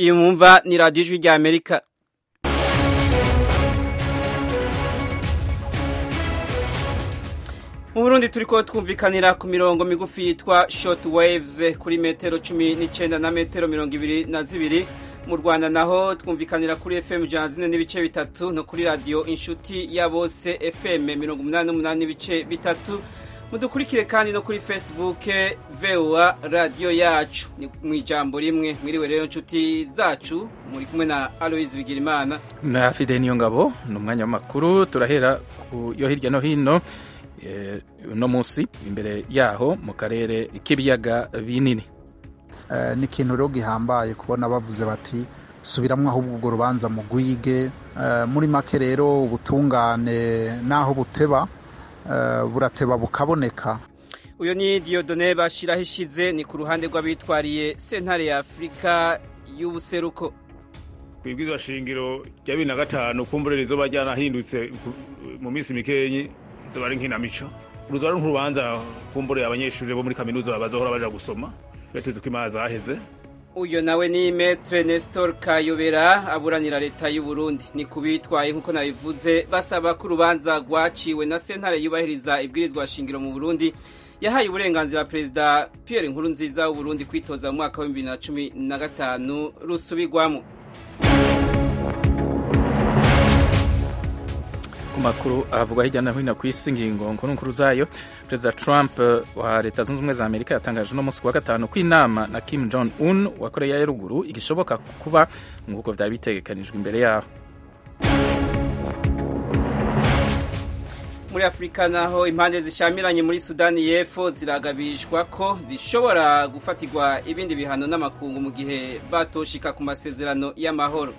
iyi mwumva ni radiyo ijwi rya amerika mu burundi turi ko twumvikanira ku mirongo migufi yitwa short waves kuri metero cumi n'icyenda na metero mirongo ibiri na zibiri mu rwanda naho twumvikanira kuri fm ijana zine n'ibice bitatu no kuri radiyo inshuti ya bose fm mirongo umunani n'umunani n'ibice bitatu mudukurikire kandi no kuri facebook voa radiyo yacu ni mu ijambo rimwe mwiriwe rero inshuti zacu muri kumwe na aloise bigirimana na fide niyo ngabo ni umwanya w'amakuru turahera ku yo hirya no hino uno munsi imbere yaho mu karere k'ibiyaga binini ni ikintu rero gihambaye kubona bavuze bati subiramo ahubwo urwo rubanza mu gwige muri make rero ubutungane n'aho buteba burateba bukaboneka uyu ni diyodone bashyiraho ishize ni ku ruhande rw'abitwariye sentare ya afurika y'ubuseruko ku ibwirizwa shingiro rya bibiri na gatanu kumbure rizoba ryanahindutse mu minsi mikenyi zoba ari nkinamico uruzo ari nk'urubanza kumbure abanyeshuri bo muri kaminuza bazohora baja gusoma bateze ko imazi aheze uyu nawe ni metre nestor kayobera aburanira leta y'u Burundi ni kubitwaye nk'uko nabivuze basaba ko urubanza rwaciwe na sentare yubahiriza ibwirizwa shingiro mu Burundi yahaye uburenganzira perezida Pierre Nkurunziza w'u Burundi kwitoza mu mwaka wa 2015 rusubirwamo ku makuru avugwa hirya no hino ku isi ngingo nkuru nkuru zayo perezida trump wa leta zunze ubumwe za amerika yatangaje uno munsi wa gatanu ko inama na kim jong un wa koreya ya ruguru igishoboka kuba nk'uko byari bitegekanijwe imbere yaho muri afurika naho impande zishamiranye muri sudani y'epfo ziragabishwa ko zishobora gufatirwa ibindi bihano n'amakungu mu gihe batoshika ku masezerano y'amahoro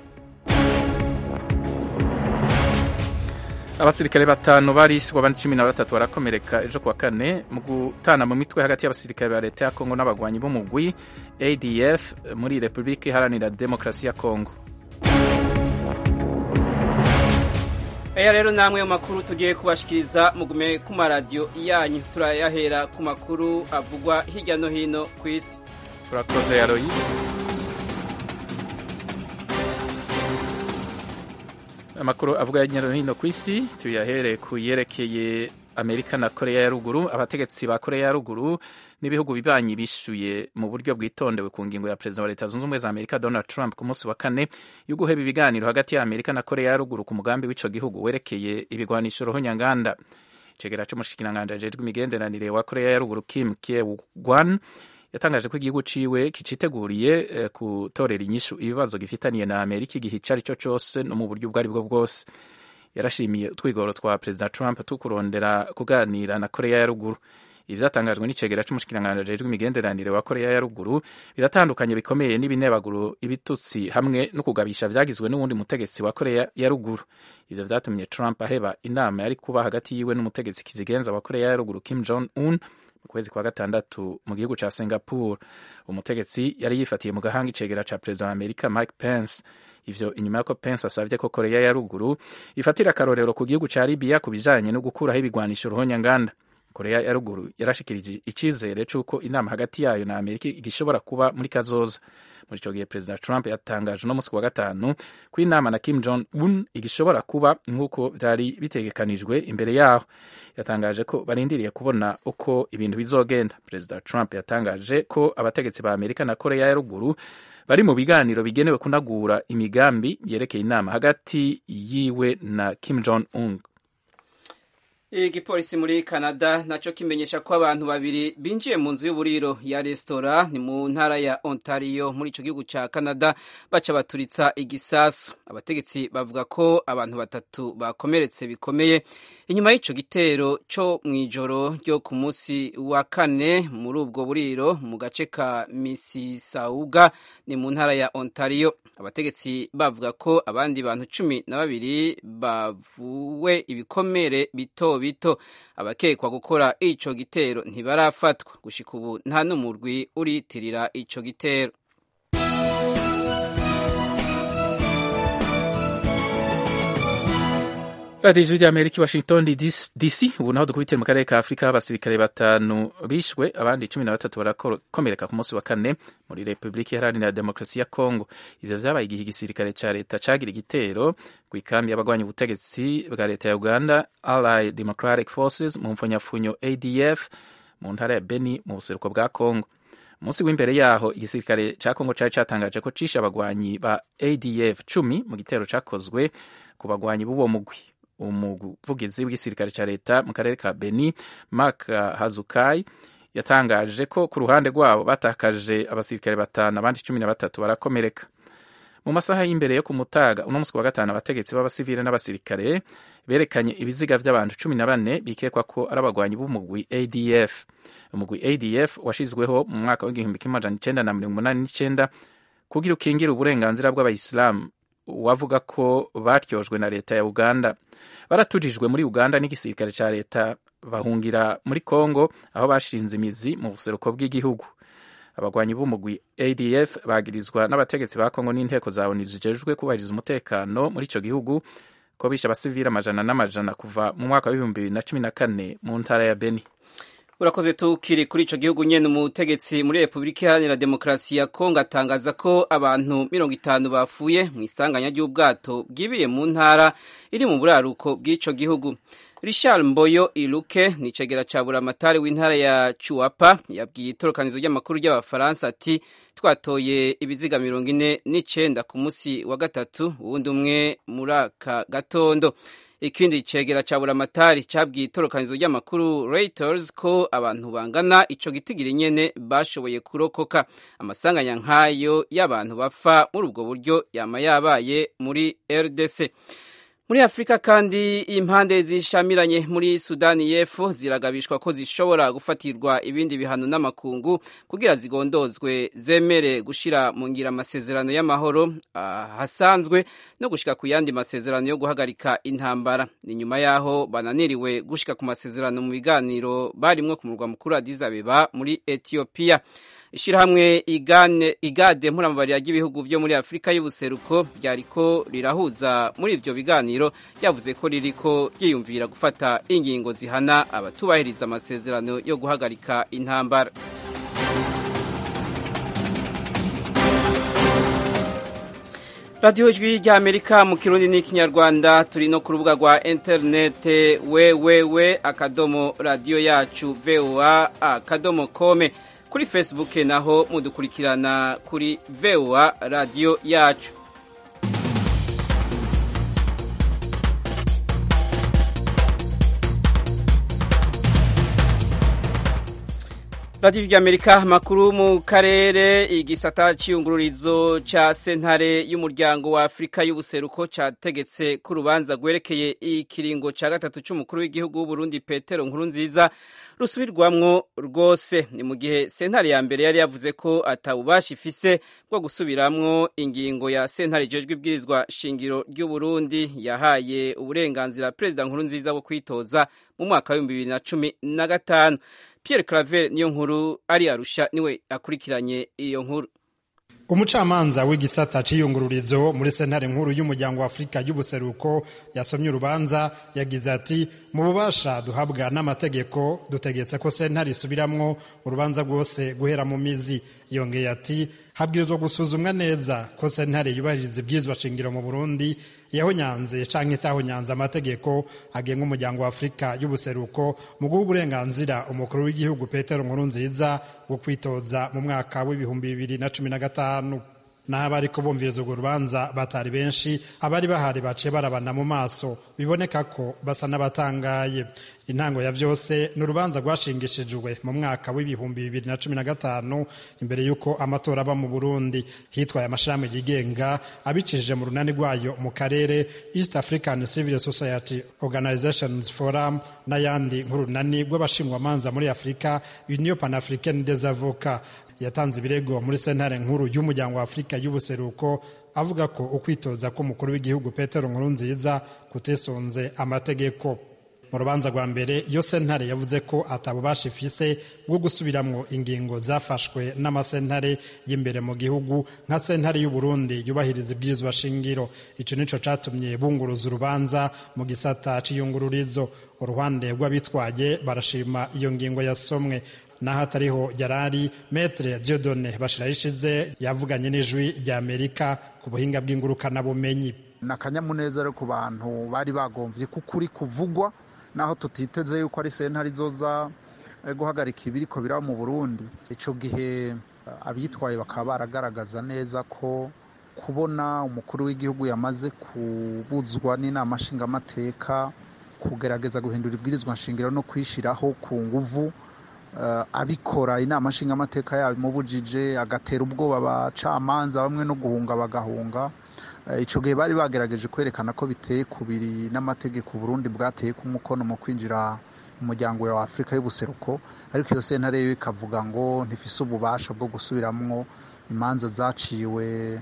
abasirikare batanu barishwe abandi cumi na batatu barakomereka ejo kuwa kane mu gutana mu mitwe hagati y'abasirikare ba leta ya kongo n'abagwanyi b'umugwi adf muri repubulika iharanira demokarasi ya kongo aya rero namwe mu makuru tugiye kubashikiriza mugume ku maradiyo yanyu turayahera ku makuru avugwa hirya no hino ku isi turakoze yaroyise amakuru avuga hirya no hino ku isi tuyahere ku yerekeye amerika na koreya ya ruguru abategetsi ba koreya ya ruguru n'ibihugu bibanyi bishyuye mu buryo bwitondewe ku ngingo ya perezida wa leta zunze ubumwe za amerika donald trump ku munsi wa kane yo guheba ibiganiro hagati ya amerika na koreya ya ruguru ku mugambi w'ico gihugu werekeye ibigwanisho rohonyanganda icegera c'umushikiranganji ajejwe imigenderanire wa koreya ya ruguru kim kye-gwan yatangaje ko igihugu ciwe kiciteguriye eh, gutorera inyishu ibibazo gifitaniye na amerika igihe ico ari cyo cose no mu buryo ubwo ari bwo bwose yarashimiye utwigoro twa perezida trump tukurondera kuganira na koreya ya ruguru ibi vyatangajwe n'icegera c'umushikiranganji ajejwe imigenderanire wa koreya ya ruguru biratandukanye bikomeye n'ibinebaguro ibitutsi hamwe no kugabisha vyagizwe n'uwundi mutegetsi wa koreya ya ruguru ivyo vyatumye trump aheba inama yari kuba hagati yiwe n'umutegetsi kizigenza wa koreya ya ruguru kim jong un mu kwezi kwa gatandatu mu gihugu ca singapore umutegetsi yari yifatiye mu gahanga icegera ca perezida wa amerika mike pence ivyo inyuma y'uko pence asavye ko koreya ya ruguru ifatira akarorero ku gihugu ca libiya ku bijanye no gukuraho ibigwanisho ruhonyanganda koreya ya ruguru yarashikirije icizere c'uko inama hagati yayo na amerika igishobora kuba muri kazoza muri ico gihe perezida trump yatangaje uno musi wa gatanu ko inama na kim jong un igishobora kuba nk'uko vyari bitegekanijwe imbere yaho yatangaje ko barindiriye kubona uko ibintu bizogenda perezida trump yatangaje ko abategetsi ba amerika na koreya ya ruguru bari mu biganiro bigenewe kunagura imigambi yerekeye inama hagati yiwe na kim jong un igipolisi muri canada naco kimenyesha ko abantu babiri binjiye mu nzu y'uburiro ya resitora ni mu ntara ya ontario muri ico gihugu ca canada baca baturitsa igisasu abategetsi bavuga ko abantu batatu bakomeretse bikomeye inyuma y'ico gitero co mw'ijoro ryo ku munsi wa kane muri ubwo buriro mu gace ka mississauga ni mu ntara ya ontario abategetsi bavuga ko abandi bantu cumi na babiri bavuwe ibikomere bito bito abakekwa gukora ico gitero ntibarafatwa gushika ubu nta n'umurwi uriyitirira ico gitero radiyo ijwi ry'amerika i washington dc ubu naho dukubitire mu karere ka afurika abasirikare batanu bishwe abandi cumi na batatu barakomereka ku munsi wa kane muri repubulika iharanira demokarasi ya kongo ivyo vyabaye igihe igisirikare ca leta cagira igitero ku ikambi y'abagwanya ubutegetsi bwa leta ya uganda allied democratic forces mu mfunyafunyo adf mu ntara ya beni mu buseruko bwa kongo umunsi w'imbere yaho igisirikare ca kongo cari catangaje ko cishe abagwanyi ba adf cumi mu gitero cakozwe ku bagwanyi b'uwo mugwi umuvugizi w'igisirikare ca leta mu karere ka beni mark hazukai yatangaje ko ku ruhande rwabo batakaje abasirikare batanu abandi cumi na batatu barakomereka mu masaha y'imbere yo ku mutaga uno munsi wa gatanu abategetsi b'abasivile n'abasirikare berekanye ibiziga vy'abantu cumi na bane bikekwa ko ari abagwanyi b'umugwi adf umugwi adf washizweho mu mwaka w'igihumbi kimwe amajana icenda na mirongo umunani n'icenda kugira ukingire uburenganzira bw'abayisilamu wavuga ko baryojwe na leta ya uganda baratujijwe muri uganda n'igisirikare ca leta bahungira muri congo aho bashinze imizi mu buseruko bw'igihugu abagwanyi b'umugwi adf bagirizwa n'abategetsi ba congo n'inteko za onu zijejwe kubahiriza umutekano muri ico gihugu ko bishe abasivili amajana n'amajana kuva mu mwaka w'ibihumbi bibiri na cumi na kane mu ntara ya beni urakoze tukiri kuri ico gihugu nyene umutegetsi muri repubulika iharanira demokarasi ya kongo atangaza ko abantu mirongo itanu bapfuye mu isanganya ry'ubwato bwibiye mu ntara iri mu buraruko bw'ico gihugu richard mboyo iluke ni icegera ca buramatari w'intara ya chuapa yabwiye itorokanizo ry'amakuru ry'abafaransa ati twatoye ibiziga mirongo ine n'icenda ku musi wa gatatu uwundi umwe muri aka gatondo ikindi cegera ca buramatari cabwiye itorokanizo ry'amakuru Reuters ko abantu bangana ico gitigiri nyene bashoboye kurokoka amasanganya nk'ayo y'abantu bapfa muri ubwo buryo yama yabaye muri RDC muri afurika kandi impande zishamiranye muri sudani y'epfo ziragabishwa ko zishobora gufatirwa ibindi bihano n'amakungu kugira zigondozwe zemere gushira mu ngira amasezerano y'amahoro hasanzwe no gushika ku yandi masezerano yo guhagarika intambara ni nyuma yaho bananiriwe gushika ku masezerano mu biganiro barimwo ku murwa mukuru Addis Abeba muri Ethiopia ishirahamwe igade mpuramabari ry'ibihugu byo muri afurika y'ubuseruko ryariko rirahuza muri ivyo biganiro ryavuze ko ririko ryiyumvira gufata ingingo zihana abatubahiriza amasezerano yo guhagarika intambara radiyo ijwi rya amerika mu kirundi n'ikinyarwanda turi no ku rubuga rwa interinete wewewe akadomo radiyo yacu voa akadomo kome kuri facebook naho mudukurikirana kuri voa radiyo yacu radiyo ry'amerika amakuru mu karere igisata cy'iyungururizo cya sentare y'umuryango wa afurika y'ubuseruko cyategetse ko urubanza rwerekeye ikiringo cya gatatu cy'umukuru w'igihugu w'uburundi petero nkuru nziza rusubirwamwo rwose ni mu gihe sentare ya mbere yari yavuze ko atawubasha ifise bwo gusubiramwo ingingo ya sentare ijejwe ibwirizwa shingiro ry'uburundi yahaye uburenganzira perezida nkuru nziza bwo kwitoza mu mwaka w'ibihumbi bibiri na cumi na gatanu Pierre Claver niyo nkuru ari arusha niwe akurikiranye iyo nkuru umucamanza w'igisata c'iyungururizo muri sentare nkuru y'umuryango wa afurika y'ubuseruko yasomye urubanza yagize ati mu bubasha duhabwa n'amategeko dutegetse ko sentare isubiramwo urubanza rwose guhera mu mizi yongeye ati habwirizwa gusuzumwa neza ko sentare yubahiriza ibyizwa shingiro mu burundi yahonyanze canke itahonyanze amategeko agenga umuryango wa afurika y'ubuseruko mu guha uburenganzira umukuru w'igihugu petero nkuru nziza wo kwitoza mu mwaka w'ibihumbi bibiri na cumi na gatanu naho abariko bumviriza urwo rubanza batari benshi abari bahari baciye barabana mu maso biboneka ko basa n'abatangaye intango ya vyose ni urubanza rwashingishijwe mu mwaka w'ibihumbi bibiri na cumi na gatanu imbere y'uko amatora aba mu burundi hitwaye amashami yigenga abicishije mu runani rwayo mu karere east african civil society organizations forum n'ayandi nk'urunani rw'abashingwamanza muri afurika union panafricaine des avocats yatanze ibirego muri sentare nkuru y'umuryango wa afurika y'ubuseruko avuga ko ukwitoza k'umukuru w'igihugu petero nkuru nziza kutisonze amategeko mu rubanza rwa mbere iyo sentare yavuze ko atabubasha ifise bwo gusubiramwo ingingo zafashwe n'amasentare y'imbere mu gihugu nka sentare y'uburundi yubahiriza ibwirizwa shingiro ico nico catumye bunguruza urubanza mu gisata c'iyungururizo uruhande rw'abitwaye barashima iyo ngingo yasomwe naho atariho yarari metre diodone bashirayishize yavuganye n'ijwi rya amerika ku buhinga bw'ingurukanabumenyi ni akanyamuneza rero ku bantu bari bagomvye ko ukuri kuvugwa naho tutiteze yuko ari sentare izoza guhagarika ibiriko biraba mu burundi ico gihe abitwaye bakaba baragaragaza neza ko kubona umukuru w'igihugu yamaze kubuzwa n'inama nshingamateka kugerageza guhindura ibwirizwa nshingiro no kwishiraho ku nguvu abikora inama nshingamateka yabimubujije agatera ubwoba abacamanza bamwe no guhunga bagahunga icyo gihe bari bagerageje kwerekana ko biteye kubiri n'amategeko Burundi bwateye ku mukono mu kwinjira umuryango wa afurika y'ubuseruko ariko iyo sentare yo ikavuga ngo ntifise ububasha bwo gusubiramwo imanza zaciwe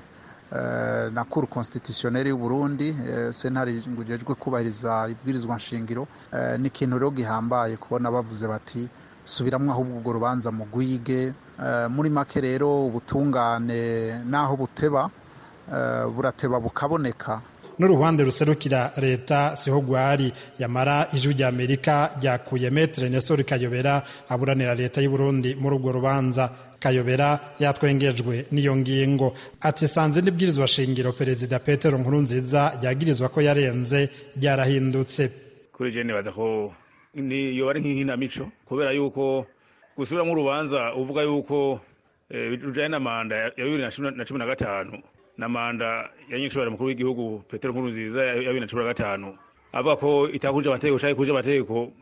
na kuru constitutionnelle y'u Burundi sentare ngujejwe kubahiriza ibwirizwa nshingiro ni ikintu rero gihambaye kubona bavuze bati subiramwo ahubwo urwo rubanza mu gwige muri make rero ubutungane naho buteba burateba bukaboneka n'uruhande ruserukira leta siho gwari yamara ijwi rya amerika ryakuye metre nesori kayobera aburanira leta y'u Burundi muri urwo rubanza kayobera yatwengejwe n'iyo ngingo ati sanze n'ibwirizwa shingiro perezida petero nkurunziza ryagirizwa ko yarenze ryarahindutse kuri je nibaza ko niyo ari nk'inkinamico kubera yuko gusubiramo urubanza uvuga yuko rujanye na manda ya bibiri na cumi na gatanu na manda ya nyinshobora mukuru w'igihugu petero nkurunziza ya bibiri na cumi na gatanu avuga ko itakuje amategeko canke kuje amategeko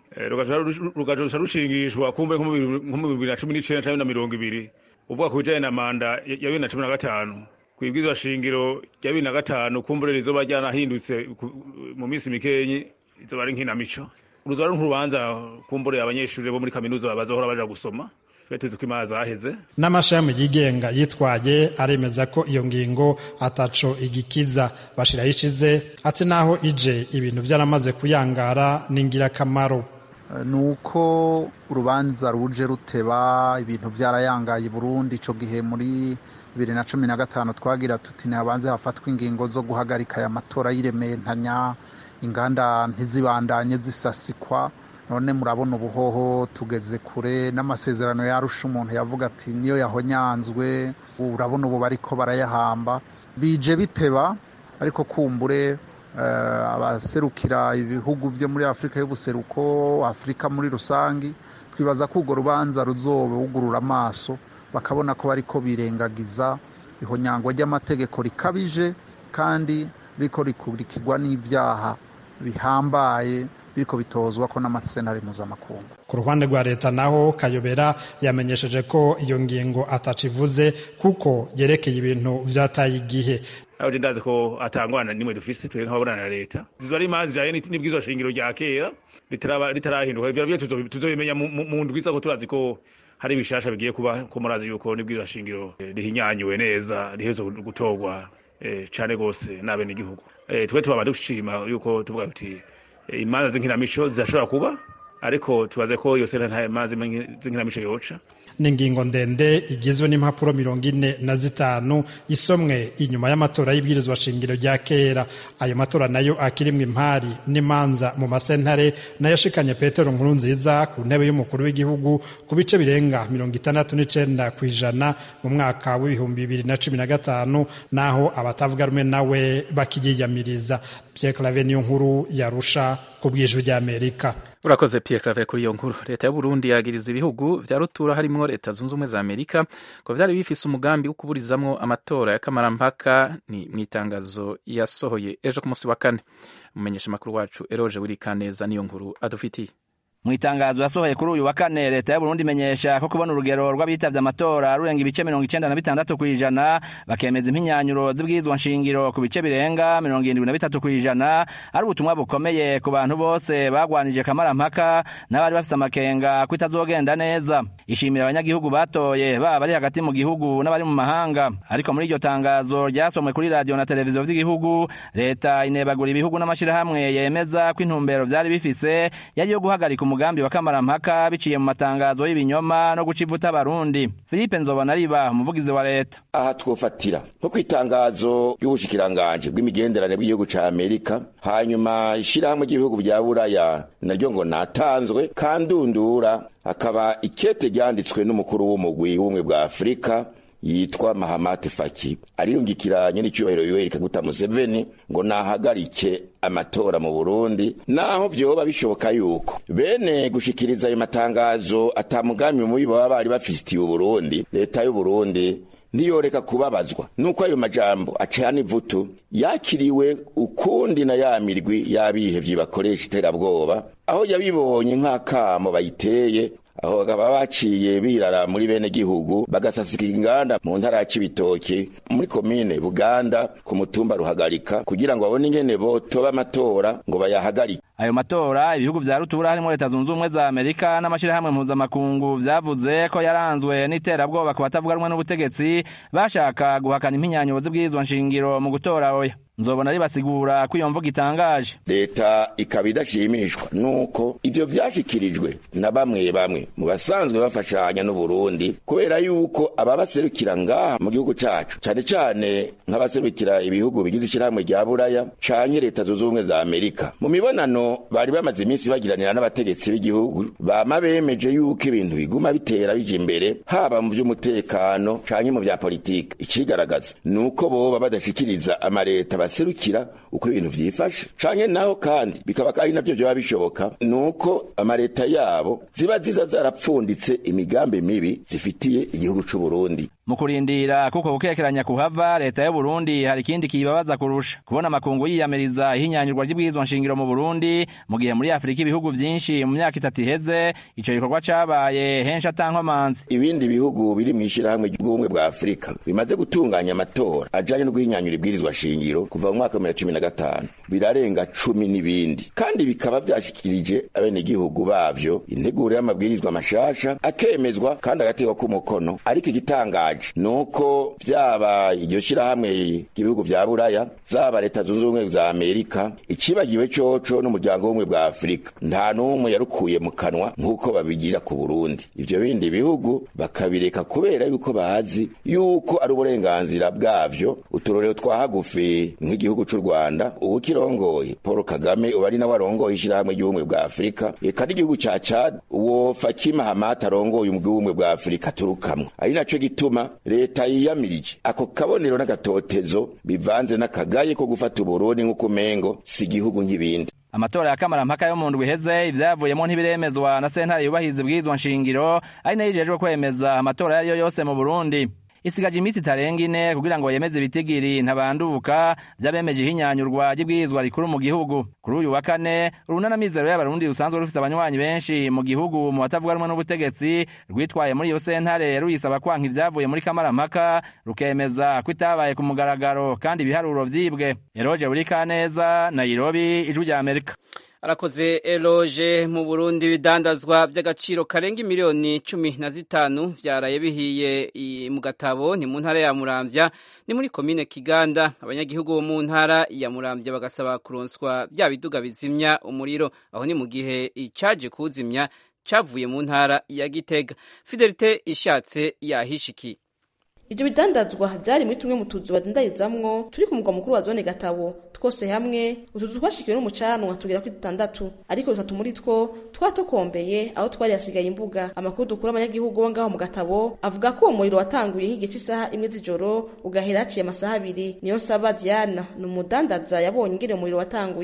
rugaca rushingishwa kumbe nko mu bibiri na cumi n'icenda canke na mirongo ibiri uvuga ku bijanye na manda ya bibiri na cumi na gatanu kwibwirizwa shingiro rya bibiri na gatanu kumbure rizoba ryanahindutse mu minsi mikenyi izoba ari nkinamico uruzoba ari nk'urubanza kumbure abanyeshuri bo muri kaminuza bazohora baja gusoma tuzi ko imana zaheze n'amashami yigenga yitwaye aremeza ko iyo ngingo ataco igikiza bashiraho ishize ati naho ije ibintu byaramaze kuyangara ni ingirakamaro ni uko urubanza ruje ruteba ibintu byarayangaye i burundi icyo gihe muri bibiri na cumi na gatanu twagira tuti ntihabanze hafatwa ingingo zo guhagarika aya matora y'iremantanya inganda ntizibandanye zisasikwa none murabona ubuhoho tugeze kure n'amasezerano yarusha umuntu yavuga ati niyo yahonyanzwe urabona ubu bariko barayahamba bije biteba ariko kumbure abaserukira ibihugu byo muri afurika y'ubuseruko afurika muri rusange twibaza ko urwo rubanza ruzobugurura amaso bakabona ko bariko birengagiza ihonyangwa ry'amategeko rikabije kandi riko rikurikirwa n'ibyaha bihambaye biriko bitozwa ko n'amasenari mpuzamakungu ku ruhande rwa leta naho kayobera yamenyesheje ko iyo ngingo atacivuze kuko yerekeye ibintu vyataye igihe aho je ndazi ko atangwana nimwe dufise twe nk'ababonana na leta zizo ari imanza ijanye n'ibwirizwa shingiro rya kera ritarahinduka ivyo vyo tuzobimenya mu ndwiza ko turazi ko hari ibishasha bigiye kuba ko murazi yuko n'ibwirizwa shingiro rihinyanyuwe neza rihezo gutorwa cane gose n'abenegihugu twe tubaba dushima yuko tuvuga tuti imanza z'inkinamico zirashobora kuba ariko tubaze ko iyo senta nta imanza z'inkinamico yoca ni ingingo ndende igizwe n'impapuro mirongo ine na zitanu isomwe inyuma y'amatora y'ibwirizwa shingiro rya kera ayo matora nayo akirimwo impari n'imanza mu masentare nayo ashikanye petero nkuru nziza ku ntebe y'umukuru w'igihugu ku bice birenga mirongo itandatu n'icenda ku ijana mu mwaka w'ibihumbi bibiri na cumi na gatanu naho abatavuga rumwe nawe bakiyiyamiriza pierre clave niyo nkuru yarusha ku bwijwi ry'amerika urakoze Pierre Claver kuri iyo nkuru leta y'u Burundi yagiriza ibihugu vya rutura harimwo leta zunze ubumwe za Amerika ko vyari bifise umugambi wo kuburizamwo amatora ya kamarampaka ni mw'itangazo yasohoye ejo ku munsi wa kane umumenyesha makuru wacu Eroje Wirikaneza niyo nkuru adufitiye mu itangazo yasohoye kuri uyu wa kane leta y'uburundi imenyesha ko kubona urugero rw'abitavye amatora rurenga ibice mirongo icenda na bitandatu kw'ijana bakemeza impinyanyo z'ibwirizwa nshingiro ku bice birenga mirongo irindwi na bitatu kw'ijana ari ubutumwa bukomeye ku bantu bose bagwanije kamarampaka n'abari bafise amakenga ko itazogenda neza ishimira abanyagihugu batoye baba bari hagati mu gihugu n'abari mu mahanga ariko muri iryo tangazo ryasomwe kuri radiyo na televiziyo vy'igihugu leta inebagura ibihugu n'amashirahamwe yemeza ko intumbero vyari bifise yari yo guhagarika umugambi wa kamarampaka biciye mu matangazo y'ibinyoma no guca ivuta abarundi philippe nzobona riba umuvugizi wa leta aha twofatira nko ku itangazo ry'ubushikiranganji bw'imigenderanire bw'igihugu ca amerika hanyuma ishirahamwe ry'ibihugu vya buraya naryo ngo natanzwe kandundura akaba ikete ryanditswe n'umukuru w'umugwi w'ubumwe bwa afurika yitwa mahamate faki ariyungikiranye n'icyubahiro yoweri kaguta museveni ngo nahagarike amatora mu burundi naho vyoba bishoboka yuko bene gushikiriza ayo matangazo atamugambi mubi baba bari bafitiye uburundi leta y'uburundi ntiyoreka kubabazwa nuko ayo majambo acana ivutu yakiriwe ukundi na ya mirwi y'abihevyi bakoresha iterabwoba aho yabibonye nk'akamo bayiteye aho bakaba baciye birara muri bene gihugu bagasasika inganda mu ntara ya Cibitoke muri komine Buganda ku mutumba ruhagarika kugira ngo babone ingene botoba amatora ngo bayahagarike ayo matora ibihugu vya rutura harimo leta zunze ubumwe za amerika n'amashirahamwe mpuzamakungu vyavuze ko yaranzwe n'iterabwoba ku batavuga rumwe n'ubutegetsi bashaka guhakana impinyanyo z'ibwirizwa nshingiro mu gutora oya nzobona ribasigura ko iyo mvuga itangaje leta ikaba idashimishwa nuko ivyo vyashikirijwe na bamwe bamwe mu basanzwe bafashanya n'uburundi kubera yuko ababaserukira ngaha mu gihugu cacu cane cane nk'abaserukira ibihugu bigize ishirahamwe rya buraya canke leta zunze ubumwe za amerika mu mibonano bari bamaze iminsi bagiranira n'abategetsi b'igihugu bama bemeje yuko ibintu biguma bitera bija imbere haba mu vy'umutekano canke mu vya politiki icigaragaza nuko boba badashikiriza amareta baserukira uko ibintu vyifashe canke naho kandi bikaba ari navyo vyoba bishoboka nuko amareta yabo ziba ziza zarapfunditse imigambi mibi zifitiye igihugu c'uburundi mu kurindira kuko gukekeranya kuhava leta y'u Burundi hari ikindi kibabaza kurusha kubona amakungu yiyamiriza ihinyanyurwa ry'ibwirizwa nshingiro mu Burundi mu gihe muri Afurika ibihugu vyinshi mu myaka itatu iheze ico gikorwa cabaye henshi atankomanzi ibindi bihugu biri mw'ishirahamwe ry'ubumwe bwa Afurika bimaze gutunganya amatora ajanye no guhinyanyura ibwirizwa shingiro kuva mu mwaka wa cumi na gatanu birarenga cumi n'ibindi kandi bikaba vyashikirije abenegihugu bavyo integuro y'amabwirizwa mashasha akemezwa kandi agategwa k'umukono ariko igitangaje nuko vyaba iryo shirahamwe ry'ibihugu vya buraya zaba leta zunze ubumwe za amerika icibagiwe coco n'umuryango w'ubumwe bwa afurika nta n'umwe yarukuye mu kanwa nk'uko babigira ku burundi ivyo bindi bihugu bakabireka kubera yuko bazi yuko ari uburenganzira bwavyo uturorero twa hagufi nk'igihugu c'u rwanda ubu kirongoye paul kagame ubu ari nawe arongoye ishirahamwe ry'ubumwe bwa afurika eka n'igihugu ca cad uwo fakima hamata arongoye umugwi w'ubumwe bwa afurika turukamwo ari naco gituma leta yiyamirije ako kabonero n'agatotezo bivanze n'akagaye ko gufata uburundi nk'uko umengo si igihugu nk'ibindi amatora ya kamarampaka yo mu ndwi iheze ivyavuyemo ntibiremezwa na sentare yubahiriza ibwirizwa nshingiro ari nayo ijejwe kwemeza amatora ayo ariyo yose mu burundi isigaje iminsi itarenga ine kugira ngo yemeze ibitigiri ntabanduka vy'abemeje ihinyanyurwa ry'ibwirizwa rikuru mu gihugu kuri uyu wa kane urunana mizero y'abarundi rusanzwe rufise abanywanyi benshi mu gihugu mu batavuga rumwe n'ubutegetsi rwitwaye muri iyo sentare ruyisaba kwanka ivyavuye muri kamarampaka rukemeza ko itabaye ku mugaragaro kandi ibiharuro vyibwe eroje burikaneza nairobi ijwi rya amerika arakoze eloge mu burundi ibidandazwa by'agaciro karenga miliyoni cumi na zitanu vyaraye bihiye mu gatabo ni mu ntara ya muramvya ni muri komine kiganda abanyagihugu bo mu ntara ya muramvya bagasaba kuronswa bya biduga bizimya umuriro aho ni mu gihe icaje kuwuzimya cavuye mu ntara ya gitega fidelite ishatse yahishikiye ibyo bidandazwa byari muri tumwe mu tuzu badandarizamwo turi ku mugwa mukuru wa zone gatabo twose hamwe utuzu twashikiwe n'umucanwa tugera kuri dutandatu ariko dutatu muri two twatokombeye aho twari hasigaye imbuga amakuru dukura abanyagihugu bo ngaho mu gatabo avuga ko uwo muriro watanguye nk'igihe cy'isaha imwe z'ijoro ugahera haciye amasaha abiri niyo nsaba diana ni umudandaza yabonye ingene umuriro watanguye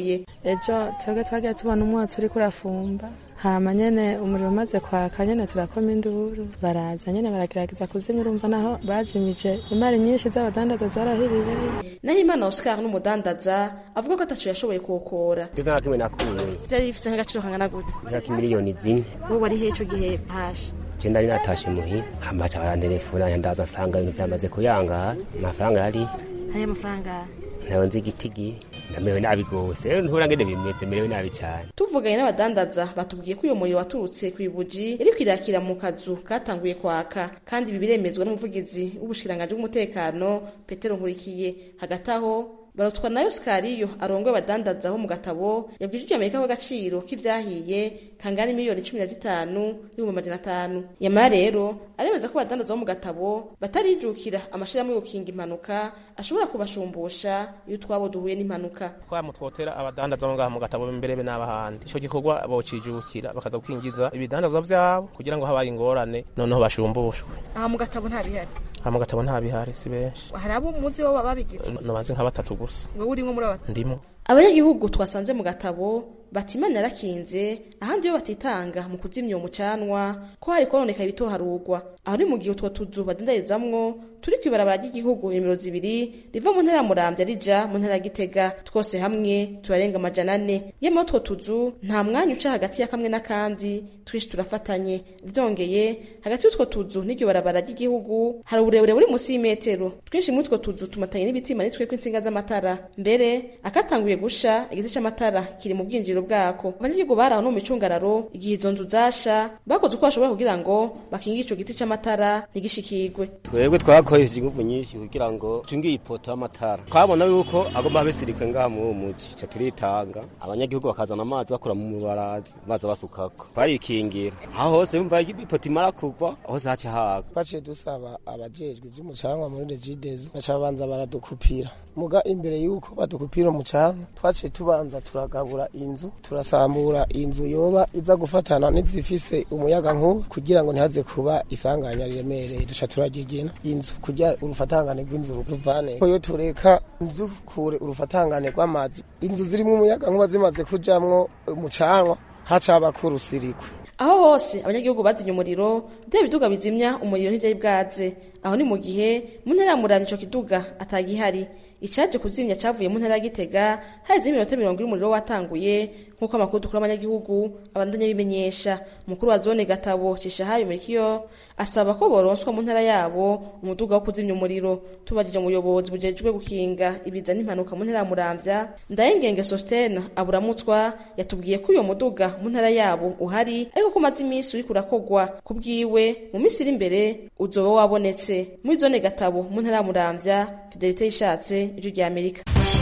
ejo twebwe twagiye tubona umwotsi uriko urafumba hama nyene umuriro umaze kwaka nyene turakoma induru baraza nyene baragerageza kuzimya urumva naho bajimije imari nyinshi z'abadandaza zarahiriye naho imana oscar n'umudandaza avuga ko ataco yashoboye kuwukora ivyo nta kimwe nakuye vyari bifise nk'agaciro kangana gute nk'aka miliyoni zine wowe wari hehe ico gihe hashe je ndari natashe muhi hamaca barantelefona ndaza asanga ibintu vyamaze kuyangara amafaranga yari hariyo amafaranga ntayo nzi igitigi ndamerewe nabi gose rero ntubura ngene bimeze merewe nabi cane tuvuganye n'abadandaza batubwiye ko uyo muriro waturutse ku ibuji yariko irakira mu kazu katanguye kwaka kandi ibi biremezwa n'umuvugizi w'ubushikiranganji bw'umutekano petero nkurikiye hagati aho barotwa nayo sikariyo arongoye abadandaza ho mu gatabo yabwije amerika ko agaciro k'ivyahiye kangana miliyoni cumi na zitanu n'ibihumbi amajana atanu nyamara rero aremeza ko abadandaza bo mu gatabo batarijukira amashirahamwe yo gukinga impanuka ashobora kubashumbusha iyo utwabo duhuye n'impanuka twamutwotera abadandaza bo ngaha mu gatabo imbere be n'abahandi ico gikorwa bocijukira bakaza gukingiza ibidandaza vyabo kugira ngo habaye ingorane noneho bashumbushwe aha mu gatabo nta bihari aha mu gatabo nta bihari si benshi hari abo muzi bo babigize nobanze nka batatu gusa wowe urimo muri aba ndimo abanyagihugu twasanze mu gatabo bati imana yarakinze ahandi iyo batitanga mu kuzimya uwo mucanwa ko hari kononeka ibitoharugwa aho ni mu gihe utwo tuzu badendarizamwo turi kw'ibarabara ry'igihugu nimero zibiri riva mu ntara ya muramvya rija mu ntara ya gitega twose hamwe turarenga amajana ane yemwe utwo tuzu nta mwanya uca hagati ya kamwe n'akandi twinshi turafatanye vyongeye hagati y'utwo tuzu n'iryo barabara ry'igihugu hari uburebure buri musi y'imetero twinshi muri utwo tuzu tumatanye n'ibiti bimanitsweko intsinga z'amatara mbere akatanguye gusha igiti c'amatara kiri mu bwinjiro bwako abanyagihugu bari aho no mu micungararo igihe izo nzu zasha bakoze uko bashoboye kugira ngo bakingire ico giti c'amatara ntigishikigwe twebwe twakoresheje ingufu nyinshi kugira ngo tungiye ipoto y'amatara twabona yuko agomba abesirikwe ngaha muri uwo muji ico turitanga abanyagihugu bakazana amazi bakura mu mubarazi baza basukako twarikingira aho hose yumva ipoto imara kugwa hose haca haga baciye dusaba abajejwe ivy'umucanwa muri regidezo baca babanza baradukupira muga imbere yuko badukupira umucanwa twaciye tubanza turagabura inzu turasambura inzu yoba iza gufatana n'izifise umuyaga nkuba kugira ngo ntihaze kuba isanganya riremereye duca turagegena inzu kugira urufatangane rw'inzu ruvane ko yo tureka inzu kure urufatangane rw'amazi inzu zirimwo umuyaga nkuba zimaze kujamwo umucanwa haca habako urusirikwe aho hose abanyagihugu bazimya umuriro bya biduga bizimya umuriro ntivyari bwaze aho ni mu gihe mu ntara ya muramvya ico kiduga atagihari icaje kuzimya cavuye mu ntara ya gitega haheze iminota mirongo ine umuriro watanguye nk'uko amakuru dukura abanyagihugu abandanya bimenyesha umukuru wa zone gatabo cishahayo murikiyo asaba ko boronswa mu ntara yabo umuduga wo kuzimya umuriro tubajije umuyobozi bujejwe gukinga ibiza n'impanuka mu ntara ya muramvya ndayengenge sostene aburamutswa yatubwiye ko uyo muduga mu ntara yabo uhari ariko ko umaze iminsi uriko urakogwa ku bwiwe mu minsi iri imbere uzoba wabonetse muri zone gatabo mu ntara ya muramvya fidelite yishatse ijwi rya amerika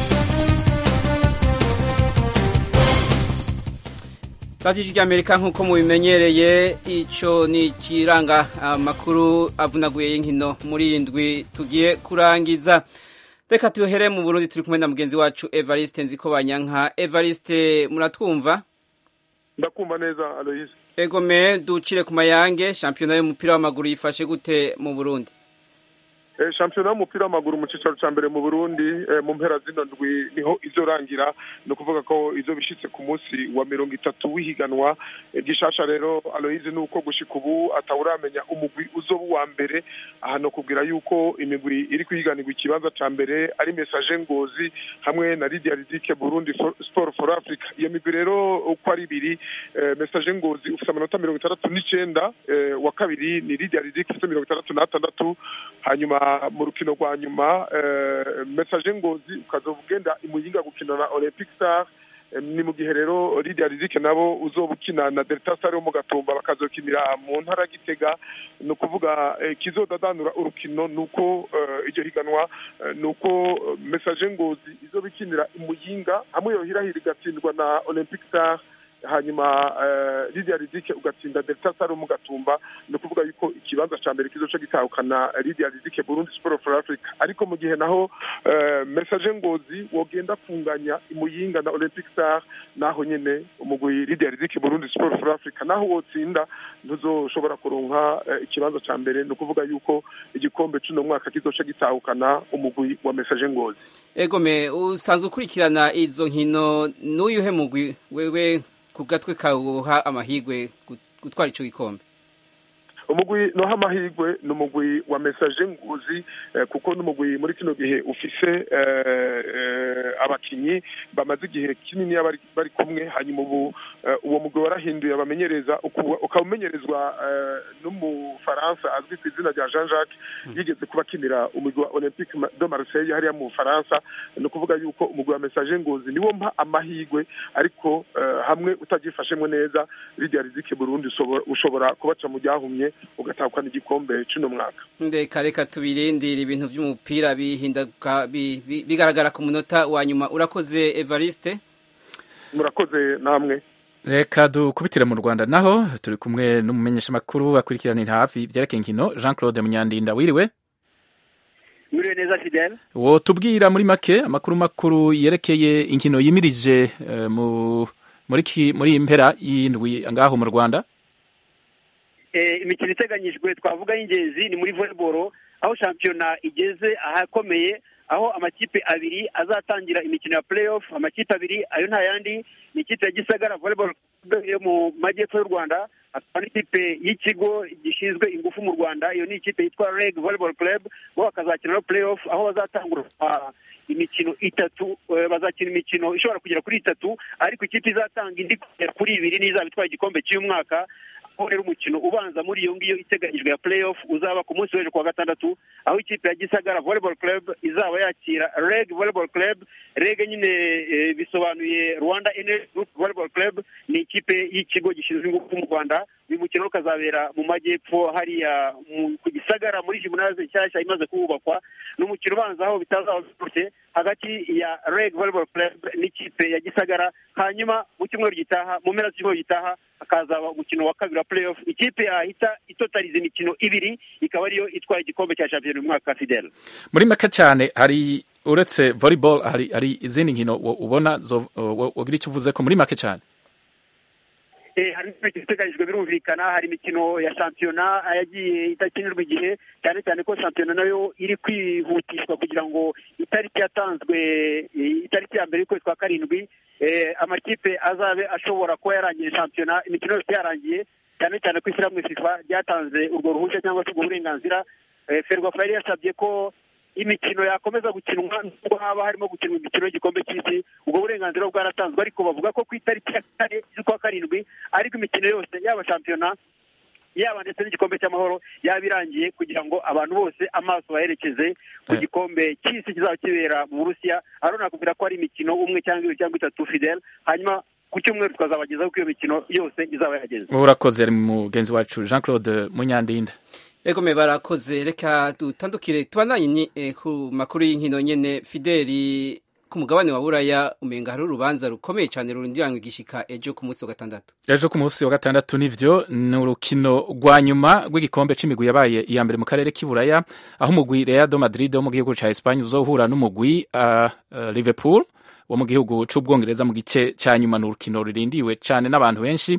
radiyo rya amerika nk'uko mubimenyereye icyo ni ikiranga amakuru avunaguye y'inkino muri indwi tugiye kurangiza reka tuhere mu burundi turi kumwe na mugenzi wacu evariste nziko banyanka evariste muratwumva ndakumva neza aloyise egome ducire ku mayange shampiyona y'umupira w'amaguru yifashe gute mu burundi shampiyona y'umupira w'amaguru mu cyicaro cya mbere mu burundi mu mpera zino ndwi niho izorangira ni ukuvuga ko izo bishyitse ku munsi wa mirongo itatu w'ihiganwa gishasha rero aloyize ni uko gushika ubu atawuramenya umugwi uzoba uwa mbere aha ni ukubwira yuko imigwi iri kwihiganirwa ikibanza cya mbere ari mesaje ngozi hamwe na lidia ridike burundi sport for africa iyo migwi rero uko ari ibiri mesaje ngozi ufite amanota mirongo itandatu n'icyenda wa kabiri ni lidia ridike ufite mirongo itandatu n'atandatu hanyuma mu rukino rwa nyuma mesaje ngozi ukazova ugenda imuyinga gukina na olympic star ni mu gihe rero lidia rizike nabo uzoba ukina na delta star yo mu gatumba bakazokinira mu ntara gitega ni ukuvuga kizodadanura urukino ni uko iryo higanwa ni uko mesaje ngozi izoba ikinira imuyinga hamwe yohirahira igatsindwa na olympic star hanyuma lidia ridike ugatsinda delta sarum ugatumba ni ukuvuga yuko ikibanza cya mbere kizoca gitahukana lidia ridike burundi sport for africa ariko mu gihe naho message ngozi wogenda kunganya imuyinga na olympic star naho nyene umugwi lidia ridike burundi sport for africa naho wotsinda ntuzoshobora kuronka ikibanza cya mbere ni ukuvuga yuko igikombe c'uno mwaka kizoca gitahukana umugwi wa message ngozi egome usanzwe ukurikirana izo nkino n'uyuhe mugwi wewe ku gatwe kawuha amahigwe gutwara ico gikombe umugwi noha amahigwe ni umugwi wa message nguzi kuko n'umugwi muri kino gihe ufise abakinyi bamaze igihe kinini bari kumwe hanyuma ubu uwo mugwi warahinduye abamenyereza ukaba umenyerezwa n'umufaransa azwi ku izina rya jean jacques yigeze kuba akinira umugwi wa olympique de marseille hariya mu bufaransa ni ukuvuga yuko umugwi wa message ngozi niwo mpa amahigwe ariko hamwe utagifashemwe neza rirya rizike burundi ushobora kubaca mu ryahumye ugatahukana igikombe cy'uno mwaka ndeka reka tubirindire ibintu by'umupira bihinduka bigaragara ku munota wa nyuma urakoze evariste murakoze namwe reka dukubitire mu rwanda naho turi kumwe n'umumenyeshamakuru akurikiranira hafi ibyerekeye inkino jean claude munyandinda wiriwe mwiriwe neza fidele wo tubwira muri make amakuru makuru yerekeye inkino yimirije muri iyi mpera y'indwi ngaho mu rwanda imikino iteganyijwe twavuga y'ingenzi ni muri volleyball aho shampiyona igeze ahakomeye aho amakipe abiri azatangira imikino ya playoff amakipe abiri ayo nta yandi ni ikipe ya gisagara volleyball yo mu majyepfo y'u rwanda hakaba n'ikipe y'ikigo gishinzwe ingufu mu rwanda iyo ni ikipe yitwa reg volleyball club bo bakazakina no playoff aho bazatangura imikino itatu bazakina imikino ishobora kugera kuri itatu ariko ikipe izatanga indi kugera kuri ibiri n'izaba itwaye igikombe cy'uyu mwaka aho rero umukino ubanza muri iyo ngiyo iteganyijwe ya playoff uzaba ku munsi w'ejo kuwa gatandatu aho ikipe ya gisagara volleyball club izaba yakira reg volleyball club reg nyine bisobanuye rwanda energy group volleyball club ni ikipe y'ikigo gishinzwe ingufu mu rwanda uyu mukino ukazabera mu majyepfo hariya ku gisagara muri jimunaze nshyashya imaze kuhubakwa ni umukino ubanza aho bitazaba biturutse hagati ya reg volleyball club n'ikipe ya gisagara hanyuma mu cyumweru gitaha mu mpera z'icyumweru gitaha hakazaba umukino wa kabiri wa playoff ikipe yahita itotariza imikino ibiri ikaba ariyo itwaye igikombe cya shampiyona uyu mwaka fidel muri make cyane hari uretse volleyball hari hari izindi nkino ubona wagira icyo uvuze ko muri make cyane hari imikino iteganyijwe birumvikana hari imikino ya shampiyona yagiye idakinirwa igihe cyane cyane ko shampiyona nayo iri kwihutishwa kugira ngo itariki yatanzwe itariki ya mbere y'ukwezi kwa karindwi amakipe azabe ashobora kuba yarangiye shampiyona imikino yose yarangiye cyane cyane ko ishyirahamwe fifa ryatanze urwo ruhushya cyangwa se ubwo burenganzira ferwafa yari yasabye ko imikino yakomeza gukinwa nubwo haba harimo gukinwa imikino y'igikombe cy'isi ubwo burenganzira bwaratanzwe ariko bavuga ko ku itariki ya kane z'ukwa karindwi ariko imikino yose yaba shampiyona yaba ndetse n'igikombe cy'amahoro yaba irangiye kugira ngo abantu bose amaso baherekeze ku gikombe cy'isi kizaba kibera mu burusiya aho nakubwira ko hari imikino umwe cyangwa ibiri cyangwa itatu fidel hanyuma ku cyumweru tukazabagezaho ko iyo mikino yose izaba yahageze urakoze mugenzi wacu jean claude munyandinda egome barakoze reka dutandukire tubandanye ku makuru y'inkino nyene fideli ku mugabane wa buraya umenga hari urubanza rukomeye cyane rurindiranywe igishika ejo ku munsi wa gatandatu ejo ku munsi wa gatandatu nivyo ni urukino rwa nyuma rw'igikombe c'imigwi yabaye iya mbere mu karere k'iburaya aho umugwi Real Madrid wo mu gihugu ca Espagne uzohura n'umugwi uh, uh, Liverpool wo mu gihugu c'ubwongereza mu gice ca nyuma ni urukino rurindiwe cane n'abantu benshi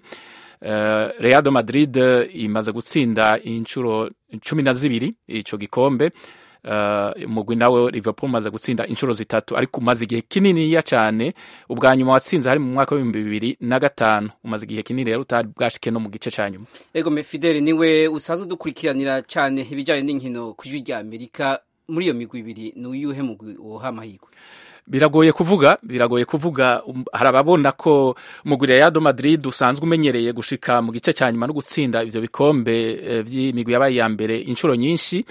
Uh, Real Madrid imaze gutsinda inshuro cumi na zibiri ico gikombe umugwi uh, nawe Liverpool umaze gutsinda inshuro zitatu ariko umaze igihe kininiya cyane ubwa nyuma watsinze hari mu mwaka w'ibihumbi bibiri na gatanu umaze igihe kinini rero utari bwashike no mu gice cya nyuma ego Fidel niwe usanzwe udukurikiranira cyane ibijyanye n'inkino ku ijwi rya Amerika muri iyo migwi ibiri ni uyuhe mugwi woha amahirwe biragoye kuvuga biragoye kuvuga hari ababona ko umugwi Real Madrid usanzwe umenyereye gushika mu gice cya nyuma no gutsinda ivyo bikombe vy'imigwi yabaye ya mbere inshuro nyinshi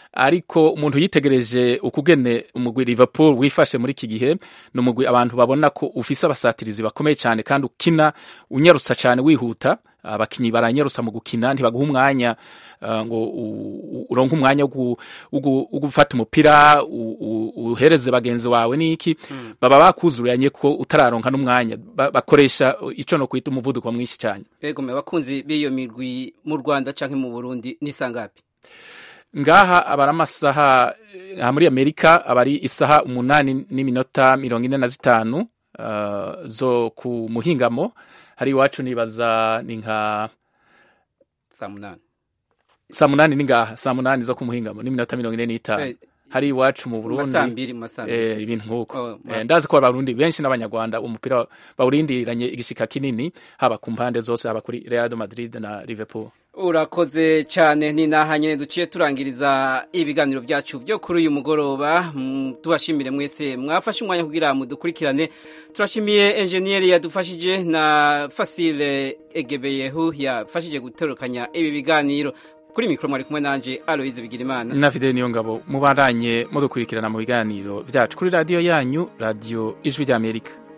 ariko umuntu yitegereje ukugene umugwi Liverpool wifashe muri iki gihe ni umugwi abantu babona ko ufise abasatirizi bakomeye cyane kandi ukina unyarutsa cyane wihuta abakinyi baranyarusa mu gukina ntibaguha umwanya uh, ngo u- u- uronke umwanya wo gu- wo gu- wo gufata umupira u- u- uhereze bagenzi wawe niki baba bakuzuranye ko utararonka n'umwanya Ba- bakoresha ico no kwita umuvuduko mwinshi cyane Ego me bakunzi b'iyo mirwi mu Rwanda canke mu Burundi ni sangapi ngaha abari amasaha eh, aha muri amerika abari isaha umunani n'iminota mirongo ine na zitanu uh, zo ku muhingamo hari iwacu nibaza ni nka saa munani saa munani ni ngaha saa munani zo ku muhingamo n'iminota mirongo ine n'itanu Eh, hari iwacu mu mu burundi masaa mbiri, mu masaa mbiri. eh, ibintu nk'uko Oh, ma- eh, ndazi ko abarundi benshi n'abanyarwanda umupira bawurindiranye igishika kinini haba ku mpande zose haba kuri real madrid na liverpool urakoze cyane ni naha nyine duciye turangiriza ibiganiro byacu byo kuri uyu mugoroba Mm, tubashimire mwese mwafashe umwanya kugira mudukurikirane turashimiye enjeniyeri yadufashije na fasile egebeyehu yafashije gutorokanya ibi biganiro kuri mikoro mwari kumwe nanje aloyize bigirimana na fide niyo ngabo mubandanye mudukurikirana mu biganiro byacu kuri radiyo yanyu radiyo ijwi ry'amerika